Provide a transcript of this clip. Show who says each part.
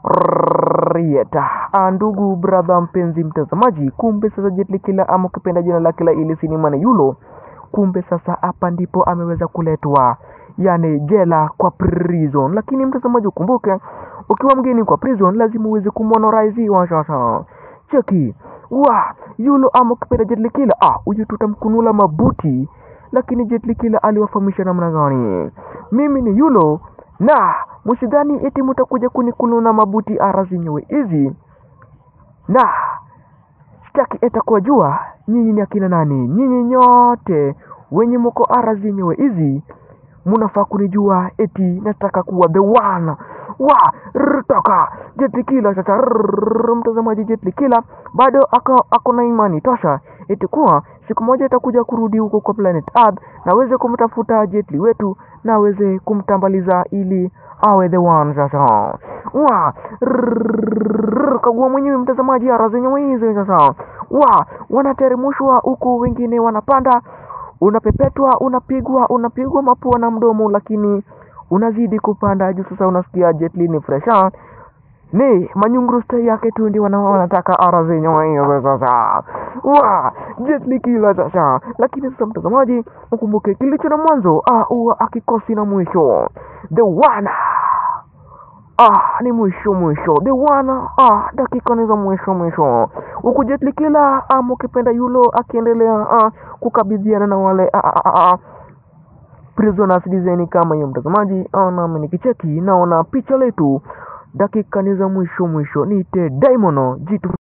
Speaker 1: Rieta. Ah, ndugu brother mpenzi mtazamaji, kumbe sasa Jet Li Killer ama ukipenda jina lake la ile sinema ni Yulo, kumbe sasa hapa ndipo ameweza kuletwa, yani jela kwa prison. Lakini mtazamaji, ukumbuke ukiwa mgeni kwa prison lazima uweze kumonoriziwa. Sasa cheki wa Yulo ama ukipenda Jet Li Killer, ah, huyu tutamkunula mabuti. Lakini Jet Li Killer aliwafahamisha namna gani? Mimi ni Yulo na msidhani eti mtakuja kunikununa mabuti ara zenyewe hizi, na sitaki eta kuwajua nyinyi ni akina nani. Nyinyi nyote wenye mko ara zenyewe hizi munafaa kunijua eti nataka kuwa the one wa rtoka Jet Li Killer. Sasa rrrr, mtazamaji, Jet Li Killer bado ako, ako na imani tosha eti kuwa siku moja itakuja kurudi huko kwa planet Earth na aweze kumtafuta Jet Li wetu na aweze kumtambaliza ili awe the one. Sasa wa rrrr, kagua mwenyewe mtazamaji, ara zenyewe hizi sasa wa wanateremshwa huku, wengine wanapanda unapepetwa unapigwa unapigwa mapua na mdomo, lakini unazidi kupanda juu. Sasa unasikia Jet Li ni fresha ni manyunguruste yake tu ndio wana- wanataka ara zenyewe hiyo sasa wa Jet Li Killer sasa. Lakini sasa mtazamaji, ukumbuke kilicho na mwanzo ah, huwa akikosi na mwisho. The one ah, ni mwisho mwisho, the one ah, dakika ni za mwisho mwisho, huku Jet Li Killer ama ukipenda Yulo akiendelea ah, kukabidhiana na wale ah, ah, ah, ah, prisoners design kama hiyo mtazamaji. ah, Nami nikicheki naona picha letu dakika ni za mwisho mwisho, niite Daimono jitu